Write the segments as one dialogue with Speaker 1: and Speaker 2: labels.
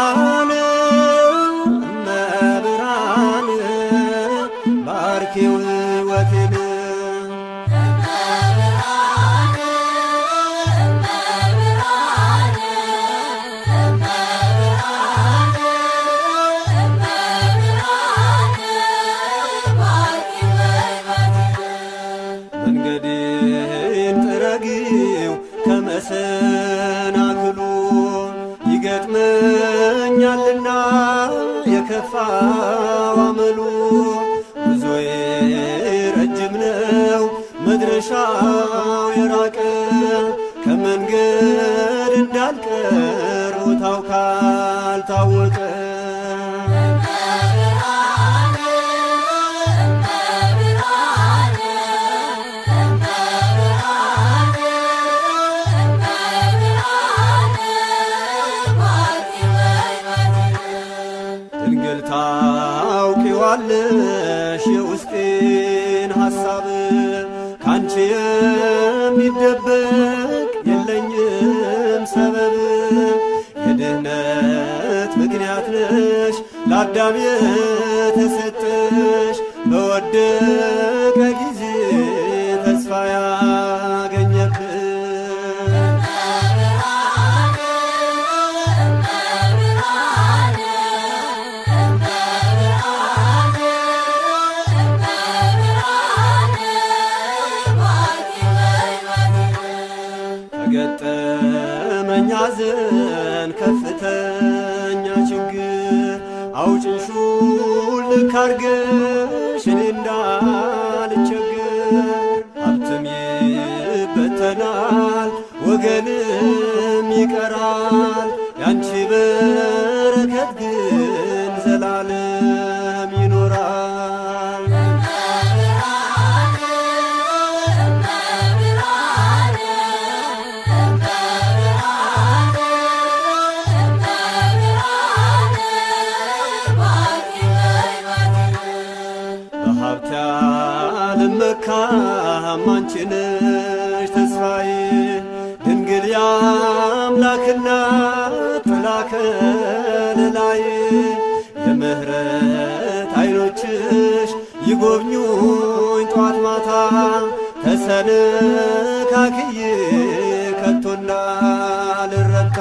Speaker 1: እመብርሃን እመብርሃን ባርኪው ሕይወቴን መንገዴን ጥረጊው ከመሰናክሉ ይገጥመኛልና የከፋው አመሉ ጉዞዬ ረጅም ነው መድረሻው የራቀ ከመንገድ እንዳልቀር ቦታው ካልታወቀ ድንግል ታውቂዋለሽ የውስጤን ሐሳብ ካንቺ የሚደበቅ የለኝም ሰበብ የድህነት ምክንያት ነሽ ለአዳም የተሰጠሽ በወደቀ ጊዜ ተስፋ ያገኘብን ከገጠመኝ ሐዘን ከፍተኛ ችግር አውጭኝ ሹልክ አርገሽ እኔ እንዳልቸግር ሀብትም ይበተናል ወገንም ይቀራል ያንቺ በረከት ግን ዘላለም ይኖራል በሀብት አልመካም አንቺ ነሽ ተስፋዬ ድንግል የአምላክና ጥላ ከለላዬ የምህረት አይኖችሽ ይጎብኙኝ ጧት ማታ ተሰነካክዬ ከቶ እንዳልረታ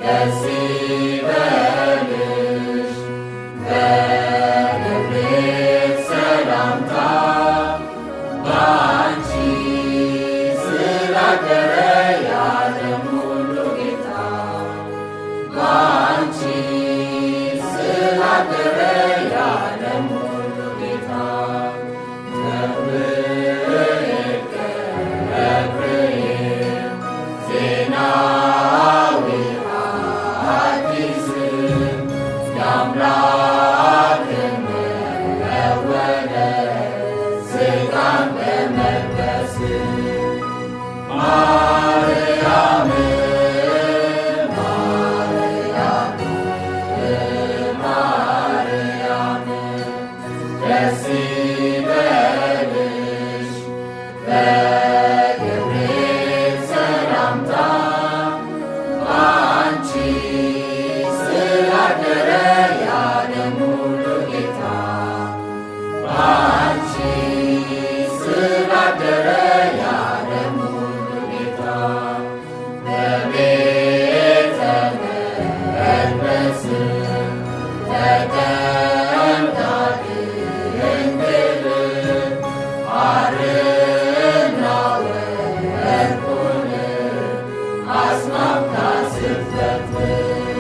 Speaker 2: ደስ ይበልሽ በገብርኤል ሰላምታ በአንቺ ስላደረ የዓለም ሁሉ ጌታ በአንቺ ስላደረ የዓለም ሁሉ ጌታ ገብርኤል ገብርኤል ዜናዊ አዲስ የአምላክን መወለድ ሥጋን በመልበስ ማርያም ማርያም ማርያም ደስ ይበልሽ በገብርኤል ሰላምታ በአንቺ ስላደረ የዓለም ሁሉ ጌታ በአንቺ ስላደረ የዓለም ሁሉ ጌታ በቤተ መቅደስ ተቀምጣ ድንግል ሐርና ወርቁን አስማምታ ስትፈትል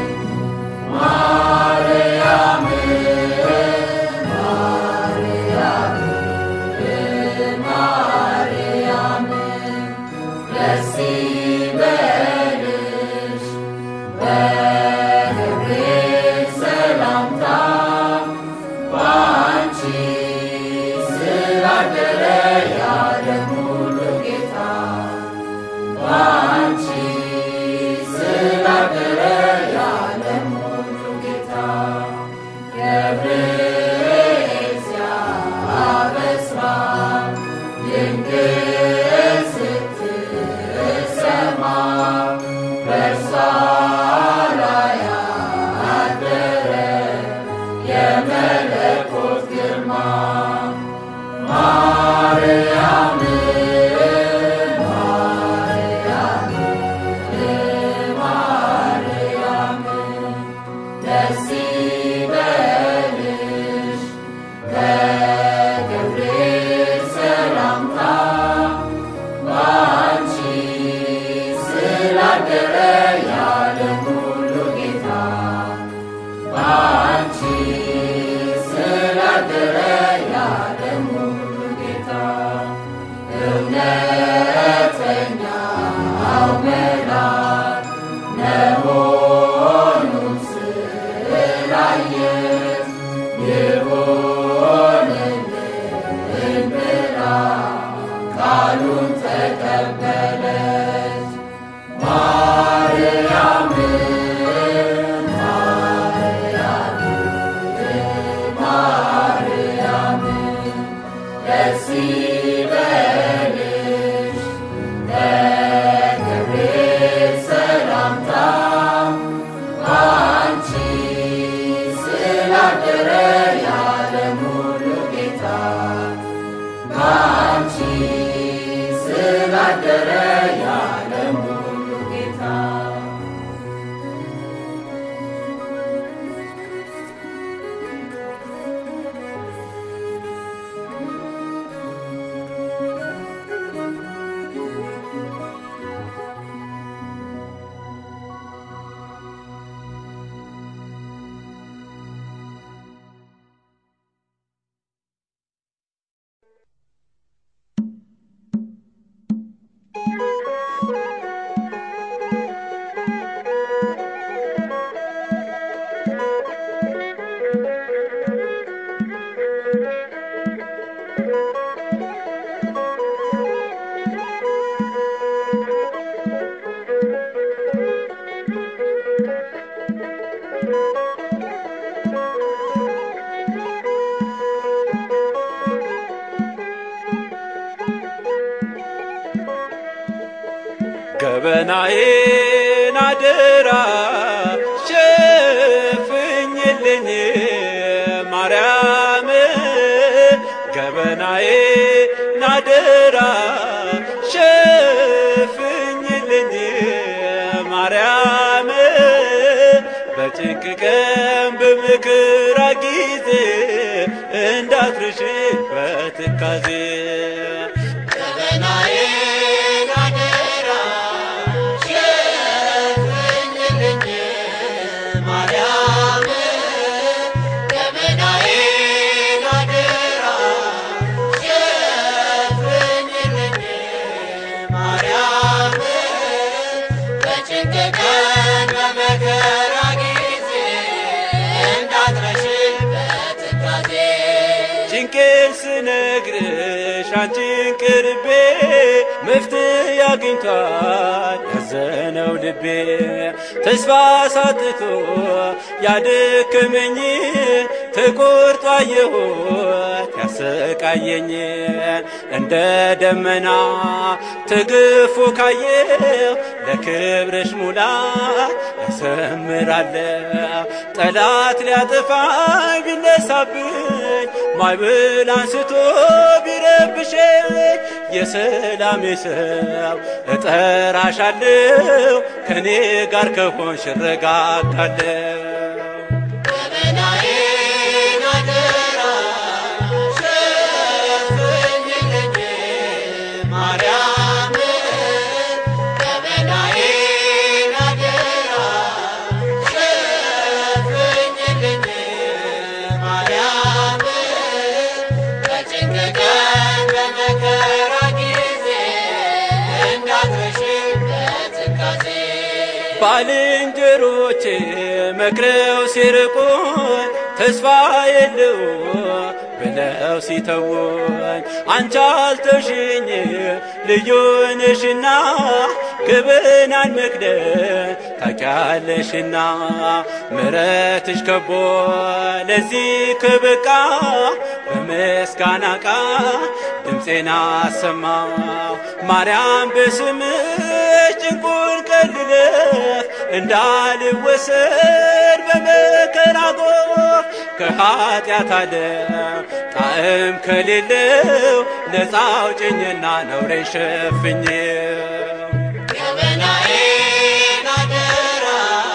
Speaker 2: ማርያም ማርያም ማርያም ደስ ይበልሽ በገብርኤል ሰላምታ በአንቺ ስላደረ የዓለም ሁሉ ጌታ በአንቺ ስላደረ የዓለም ሁሉ ጌታ ገብርኤል ሲያበስራት ድንግል ስትሰማ በእርሷ ላይ አደረ የመለኮት ግርማ ማርያም ማርያም ማርያም ደስ ይበልሽ በገብርኤል ሰላምታ በአንቺ ስላደረ የዓለም ሁሉ ጌታ በአንቺ ስላደረ የዓለም ሁሉ ጌታ እውነተኛው መልአክ መሆኑን ስላየች ይሁንልን ብላ ቃሉን ተቀበለች። ማርያም ማርያም ማርያም ደስ ይበልሽ በገብርኤል ሰላምታ በአንቺ ስላደረ የዓለም ሁሉ ጌታ በአንቺ ስላደረ የዓለም ሁሉ ጌታ
Speaker 1: ገበናዬን አደራ ሸፍኝልኝ ማርያም ገበናዬን አደራ ሸፍኝልኝ ማርያም በጭንቅ ቀን በመከራ ጊዜ እንዳትረሺ በትካዜ
Speaker 2: ገበናዬን አደራ ሸፍኝልኝ ማርያም ገበናዬን አደራ ሸፍኝልኝ ማርያም በጭንቅ ቀን በመከራ ጊዜ እንዳትረሺ በትካዜ
Speaker 1: ጭንቄን ስነግርሽ አንቺን ቅርቤ መፍትሄ አግኝቷል ያዘነው ልቤ ተስፋ ሳጥቶ ያደከመኝ ተቆርጦ አየሁት ያሰቃየኝ እንደ ደመና ተገፎ ካየው ለክብርሽ ሙላት ያሰምራለሁ ጠላት ሊያጠፋኝ ቢነሳብኝ ማዕበል አንስቶ ቢረብሸኝ የሰላሜ ሰው እጠራሻለሁ ከኔ ጋር ከሆንሽ እረጋጋለሁ።
Speaker 2: ገበናዬን አደራ ሸፍኝልኝ ማርያም ገበናዬን አደራ ሸፍኝልኝ ማርያም በጭንቅ ቀን በመከራ ጊዜ እንዳትረሺ በትካዜ
Speaker 1: ባልንጀሮቼ መክረው ሲርቁኝ ተስፋ የለው ብለው ሲተውኝ አንቺ አልተውሽኝ ልዩ ነሽና ገበናን መክደን ታውቂያለሽና ምሕረትሽ ከቦ ለዚህ ከበቃ በምስጋና ቃል ድምፄን አሰማው ማርያም በስምሽ ጭንቁን ቀልለፍ እንዳልወሰድ በመከራ ጎፍ ከኃጢአት ዓለም ጣዕም ከሌለው ነፃ አውጭኝና ነውሬን ሸፍኝው
Speaker 2: ገበናዬን አደራ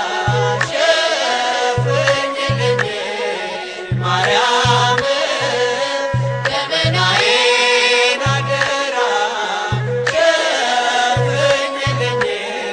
Speaker 2: ሸፍኝልኝ ማርያም ገበናዬን አደራ ሸፍኝልኝ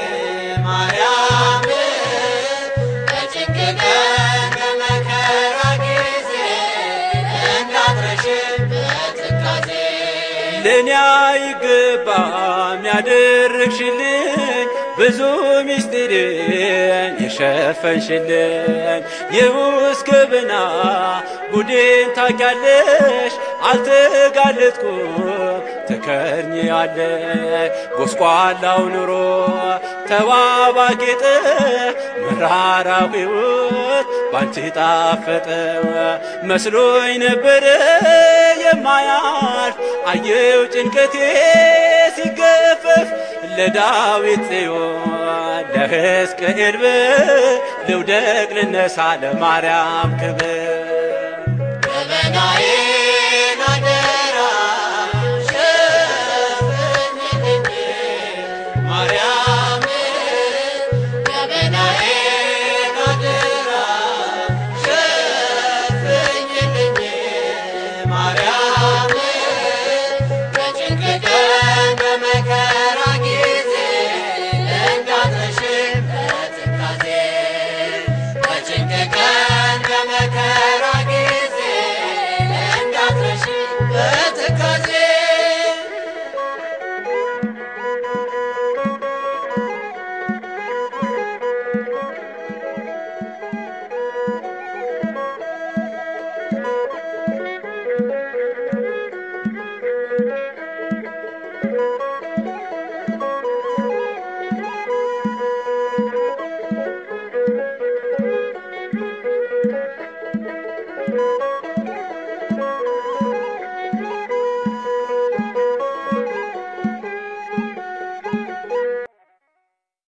Speaker 2: ማርያም በጭንቅ ቀን በመከራ ጊዜ እንዳትረሺ በትካዜ
Speaker 1: ለእኔ አይገባም ያደረግሽልኝ ብዙ ምስጢርን የሸፈንሽልኝ የውስጥ ገበና ጉዴን ታውቂያለሽ አልተጋለጥኩም ትከርኛለሽ ጎስቋላው ኑሮ ተዋባ ጌጠ መራራው ሕይወት ባንቺ ጣፈጠ መስሎኝ ነበረ የማያልፍ አየው ጭንቀቴ ሲገፈፍ ለዳዊት ጽዮን ለሕዝቅኤል ልውደቅ ልነሳ ለማርያም ክብር
Speaker 2: ገበናዬ